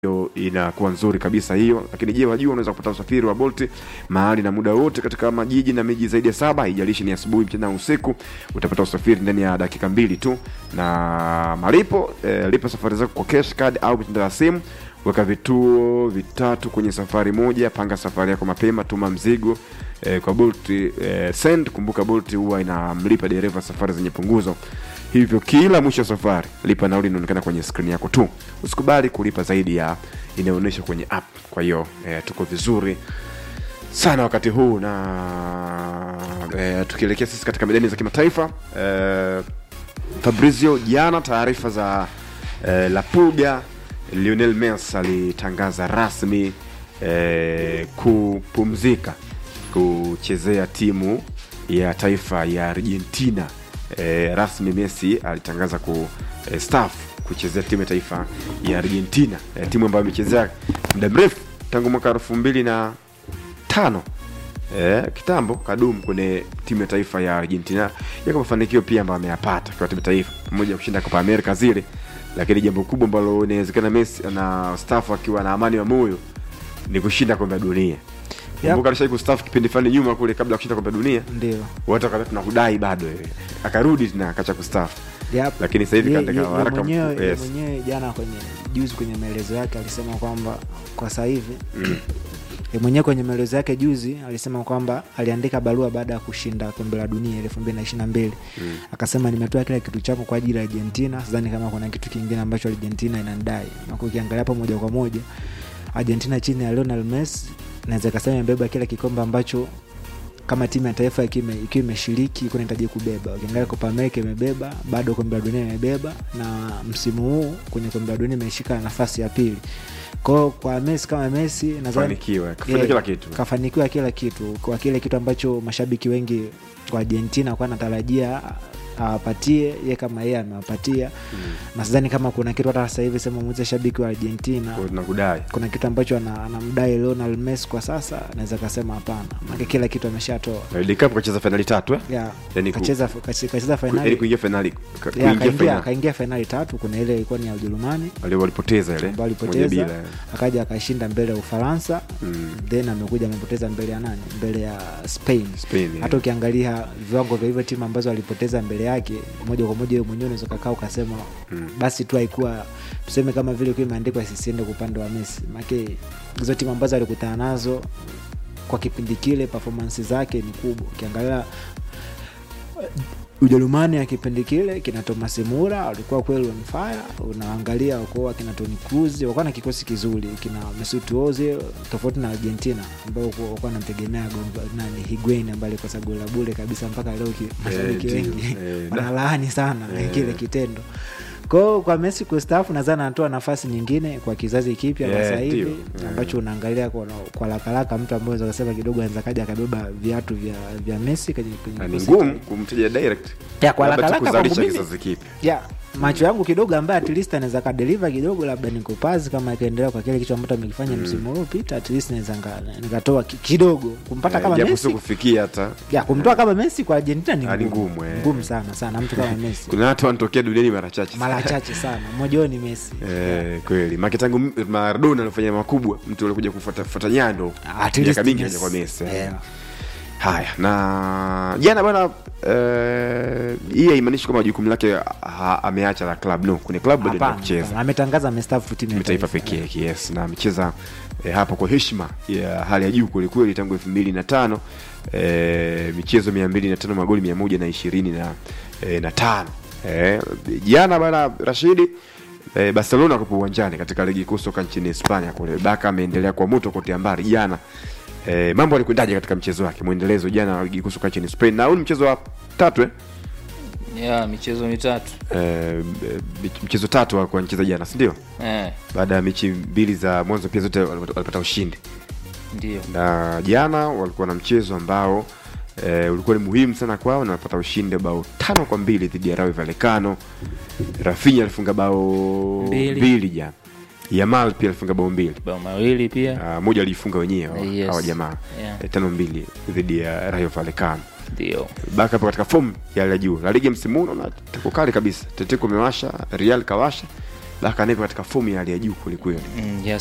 hiyo inakuwa nzuri kabisa hiyo. Lakini je, wajua unaweza kupata usafiri wa Bolt mahali na muda wote katika majiji na miji zaidi ya saba, haijalishi ni asubuhi, mchana au usiku. Utapata usafiri ndani ya dakika mbili tu, na malipo eh, lipa safari zako kwa cash card au mitandao ya simu. Weka vituo vitatu kwenye safari moja, panga safari yako mapema, tuma mzigo eh, kwa Bolt eh, send. Kumbuka Bolt huwa inamlipa dereva safari zenye punguzo hivyo kila mwisho wa safari lipa nauli inaonekana kwenye skrini yako tu usikubali kulipa zaidi ya inayoonyesha kwenye app kwa hiyo eh, tuko vizuri sana wakati huu na eh, tukielekea sisi katika medani za kimataifa eh, fabrizio jana taarifa za eh, lapuga lionel mes alitangaza rasmi eh, kupumzika kuchezea timu ya taifa ya argentina eh, rasmi messi alitangaza ku eh, staff kuchezea timu ya taifa ya argentina eh, timu ambayo amechezea muda mrefu tangu mwaka elfu mbili na tano eh, kitambo kadum kwenye timu ya taifa ya argentina yako mafanikio pia ambayo ameyapata kwa timu ya taifa pamoja na kushinda kopa amerika zile lakini jambo kubwa ambalo inawezekana messi na staff akiwa na amani wa moyo ni kushinda kombe la dunia kumbuka alishai kustafu kipindi fulani nyuma kule kabla ya kushinda kombe la dunia ndio watu wakati tunakudai bado eh. akarudi tena akacha kustafu Yep. lakini sasa hivi Ye- katika ye- ye waraka mwenyewe mkuu- ye yes. mwenyewe jana kwenye juzi kwenye maelezo yake alisema kwamba kwa sasa hivi ye mwenyewe kwenye maelezo yake juzi alisema kwamba aliandika barua baada ya kushinda kombe la dunia elfu mbili na ishiri na mbili akasema nimetoa kila kitu changu kwa ajili ya argentina sidhani kama kuna kitu kingine ambacho argentina inandai na ukiangalia hapo moja kwa moja argentina chini ya lionel messi naweza ikasema imebeba kila kikombe ambacho kama timu ya taifa ikiwa ime- ikiwa imeshiriki ikuwa inahitaji kubeba ukiangalia kopa amerika imebeba bado kombe la dunia imebeba na msimu huu kwenye kombe la dunia imeshika nafasi ya pili kwao kwa messi kama messi nadhani Fanikiwa, kafanya Yeah, kila kitu. kafanikiwa kila kitu kwa kile kitu ambacho mashabiki wengi kwa argentina kwa natarajia awapatie ye kama yeye amewapatia na sidhani kama kuna kitu hata sasa hivi sema muuze shabiki wa argentina Kwa tunakudai kuna kitu ambacho ana- anamdai Lionel Messi kwa sasa naweza kasema hapana maana kila kitu ameshatoa World Cup kacheza fainali tatu eh? yeah. Yani ku- kacheza kachi- kacheza Ku- yaani fainali kuingia fainali ka- Yeah, kuingia akaingia fainali akaingia fainali tatu kuna ile ilikuwa ni ya ujerumani wale walipoteza ile ambao moja alipoteza bila eh. akaja akashinda mbele ya ufaransa Mm. then amekuja amepoteza mbele ya nani mbele ya spain Spain, yeah. hata ukiangalia viwango vya hivyo timu ambazo alipoteza mbele yake moja kwa moja wewe mwenyewe unaweza ukakaa ukasema basi tu haikuwa tuseme kama vile kuwa imeandikwa sisiende kwa upande wa messi make hizo timu ambazo alikutana nazo kwa kipindi kile performance zake ni kubwa ukiangalia ujerumani ya kipindi kile kina thomas mura walikuwa kweli on fire unaangalia wakuwa kina toni cruz wakuwa na kikosi kizuri kina mesut ozil tofauti na argentina ambao wakuwa namtegemea nani higuain ambaye alikosa goli la bure kabisa mpaka leo ki- mashabiki ndio. wengi Eh, da. wanalaani sana Eh. kile kitendo kwao kwa messi kustaafu nadhani anatoa nafasi nyingine kwa kizazi kipya kwa Yeah, sasa hivi ndio. Yeah. ambacho unaangalia kwa, kwa lakalaka mtu ambaye unaweza kusema kidogo anaweza kaja akabeba viatu vya, vya messi kwenye, kwenye Na ni kikosi ngumu chake. kumteja direct Ya, kwa Labda tu haraka haraka kuzalisha kwangu mimi- kizazi kipya ya macho yangu kidogo ambaye at least anaweza kadeliva kidogo labda nikopazi kama akaendelea kwa kile kitu ambacho amekifanya msimu uliopita at least naweza nga- nikatoa ki- kidogo kumpata Eh, kama japo messi sio kufikia hata ya kumtoa kama messi kwa argentina ni Ah, ni ngumu ngumu, eh. ngumu sana sana mtu kama messi kuna watu wanatokea duniani mara chache mara chache sana mmoja wao ni messi Eh, kweli make tangu M- maradona alifanya makubwa mtu alikuja kufuata nyando At least miaka mingi Messi. aja kwa mesi Yeah. haya na jana bana eh, hii haimaanishi kwamba jukumu lake ha, ameacha la club no kwenye club bado Hapana, anaenda kucheza hapana. ametangaza amestaafu timu ya taifa pekee yake yes na amecheza eh, hapo kwa heshima ya hali ya juu kwelikweli tangu elfu mbili na tano eh, michezo mia mbili na tano magoli mia moja na ishirini na, eh, na tano eh, jana bana rashidi eh, barcelona kupo uwanjani katika ligi kuu soka nchini hispania kule baka ameendelea kwa moto kote ambari jana eh, mambo alikwendaje katika mchezo wake mwendelezo jana wa ligi kuu soka nchini spain na huu ni mchezo wa tatu eh? ya michezo mitatu Eh, mchezo tatu wa kwa mcheza jana sindio eh, baada ya mechi mbili za mwanzo pia zote walipata walipata ushindi ndio na jana walikuwa na mchezo ambao e, ulikuwa ni muhimu sana kwao na walipata ushindi bao tano kwa mbili dhidi ya Rayo Vallecano. Rafinha alifunga bao Mbili. mbili jana, Yamal pia alifunga bao mbili bao mawili pia Ah, moja aliifunga wenyewe hawa- Yes. hawa jamaa Yeah. Eh, tano mbili dhidi ya Rayo Vallecano. ndio Baka hapo katika fomu ya hali ya juu. La Liga msimu huu naona tuko kali kabisa. Atletico imewasha, Real kawasha, Baka nipo katika fomu ya hali ya juu kwelikweli. mm, ya